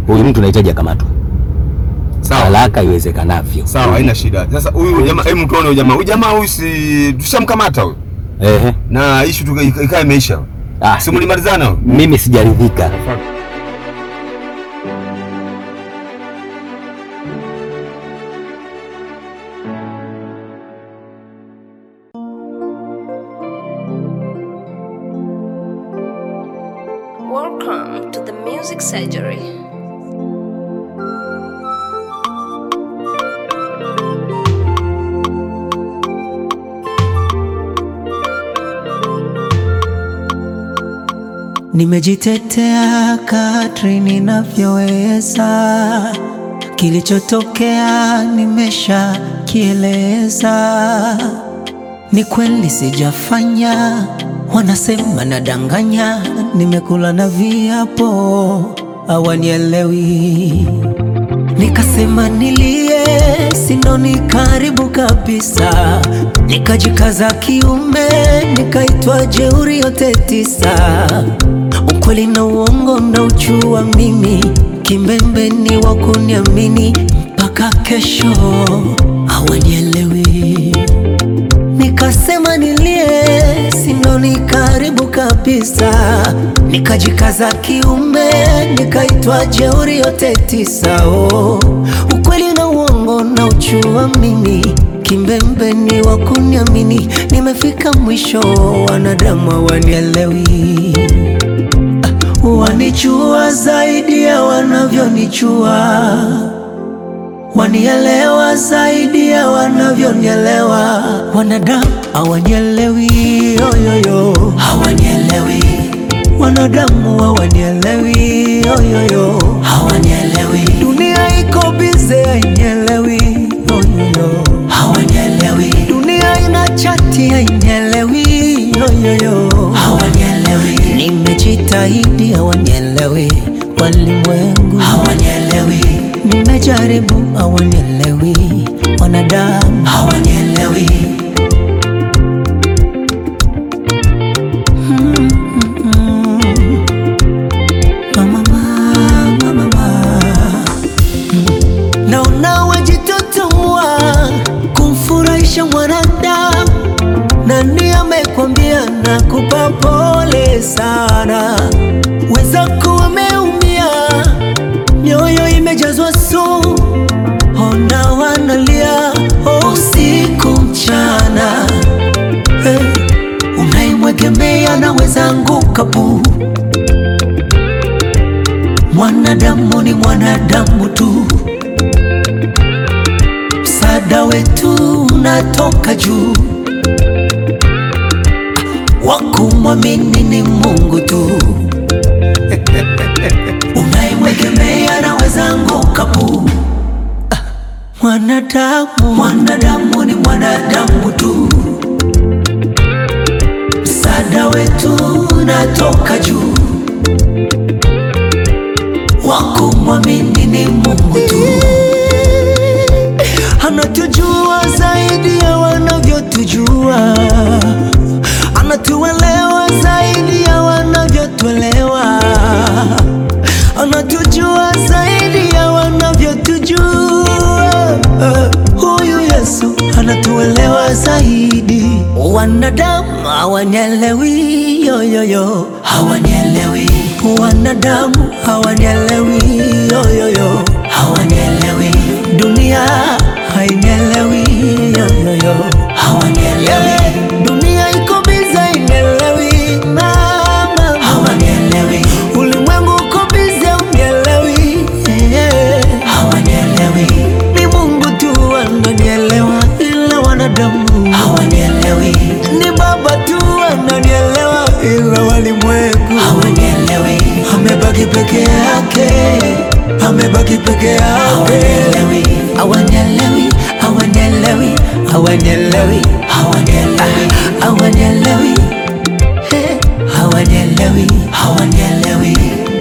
huyu mtu anahitaji akamatwe Sawa. haraka iwezekanavyo. Sawa, haina shida. Sasa huyu jamaa, hebu tuone huyu jamaa. Huyu jamaa huyu si tushamkamata huyu. Ehe. Na issue tu ikawa imeisha. Ah, Si mlimalizana huyu? mimi sijaridhika. Welcome to the Music Surgery. Nimejitetea kadri ninavyoweza, kilichotokea nimesha kieleza. Ni kweli sijafanya, wanasema nadanganya, nimekula na viapo hawanielewi. Nikasema nilie, sinoni karibu kabisa, nikajikaza kiume, nikaitwa jeuri yote tisa. Ukweli na uongo mnauchua mimi, kimbembe ni wa kuniamini mpaka kesho, hawanielewi. Nikasema nilie, sinoni karibu kabisa, nikajikaza kiume, nikaitwa jeuri yote tisa. Oh, ukweli na uongo na uchua mimi, kimbembe ni wa kuniamini, nimefika mwisho, wanadamu hawanielewi. Wanichua zaidi ya wanavyonichua, wanielewa zaidi ya wanavyonielewa. Wanadamu hawanielewi, yoyoyo, hawanielewi. Wanadamu hawanielewi, yoyoyo, hawanielewi. Dunia iko bize, hainielewi, yoyoyo, hawanielewi. Dunia ina chati, hainielewi, yoyoyo, hawanielewi. Nimejitahidi, hawanielewi. Walimwengu hawanielewi. Nimejaribu, hawanielewi. Wanadamu hawanielewi. Mama, mama, mama. Naona wajitotomwa kumfurahisha mwanadamu. Nani amekwambia nakupa pole sana? Wenzako wameumia, mioyo imejazwa sumu, ona wanalia oh, usiku mchana. Hey, unaimwegemea naweza anguka bu. Mwanadamu ni mwanadamu tu, msaada wetu unatoka juu wakumwamini ni Mungu tu. Unaimwegemea naweza anguka bu. Ah, Mwanadamu, mwanadamu ni mwanadamu tu, msaada wetu unatoka juu. Wakumwamini ni Mungu tu, anatujua zaidi ya wanavyotujua anatuelewa zaidi ya wanavyotuelewa, anatujua zaidi ya wanavyotujua. Huyu Yesu anatuelewa zaidi. Wanadamu hawanielewi, yoyoyo, hawanielewi. Wanadamu hawanielewi, yoyoyo, hawanielewi. Dunia hainielewi, yoyoyo, hawanielewi. Dunia iko bize, hainielewi, mama, hawanielewi. Ulimwengu uko bize, unielewi, yeah. hawanielewi. Ni Mungu tu ananielewa, ila wanadamu hawanielewi. Ni Baba tu ananielewa, ila walimwengu hawanielewi. Amebaki peke yake, amebaki peke yake, hawanielewi, hawanielewi, hawanielewi, hawanielewi, hawanielewi, hawanielewi, Eh, hawanielewi, hawanielewi.